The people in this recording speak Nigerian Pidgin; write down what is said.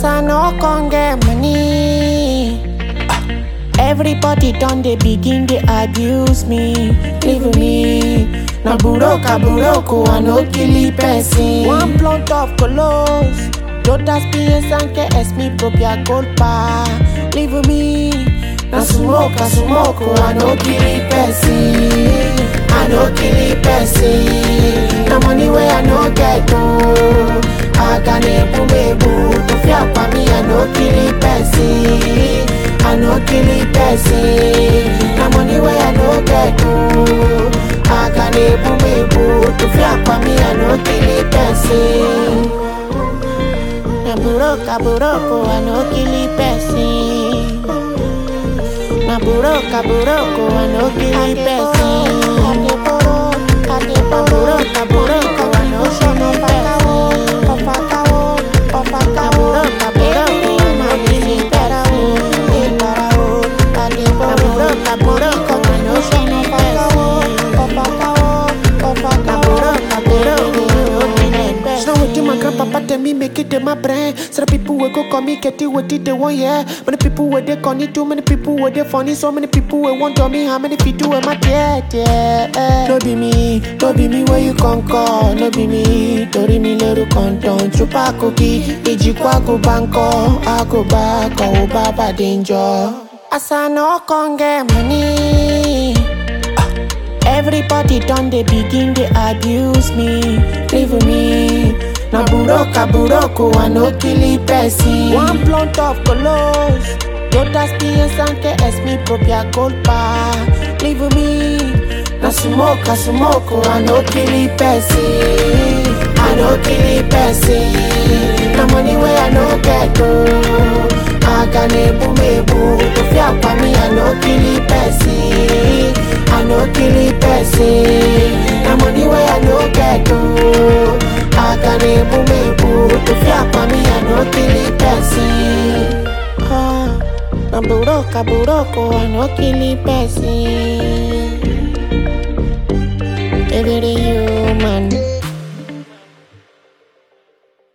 As I no con get money. Everybody done they begin they abuse me, leave me. Na buroka buroko I no kill person. One blunt of colos, todas piensan que es mi propia culpa, leave me. Na smoke, I smoke, I no kill person. I no kill person. Na money where I no get to. I can ebu mebu to fear for me. I no kill person. I no kill person. Na money where I no get to. I can ebu mebu to fear for me. I no kill person. Na buroka buroko, I no kill person. Na buroka buroko, I no kill person. Na buroka buroko, I no show no person. Na buroka buroko, I no kill person. Na buroka buroko, I no show no person. Na buroka buroko, I no kill person. Now what my grandpapa tell me make it in my brain. So the people will go call me Ketty what did they want yeah. Many people were they call me too many people were they funny. So many people will want to me how many people am I yeah yeah. No be me, no be me where you come call. No be me, tori mi leru konton. Chupa cookie, iji kwa go banko. I go back, oh baba danger. As I no con get money. Everybody done they begin they abuse me, leave me. Na buroka buroko, I no kill person. One blunt of colos, todas piensan que es mi propia culpa, leave me. Na smoke, I smoke, I no kill person. I no kill person. Na money where I no get to. I can ebu mebu to fear for me. I no kill person. I no kill person. Na money where I no get to. I can ebu mebu to fear for me. I no kill person. Ah, na buroka buroko, I no kill person. Every human.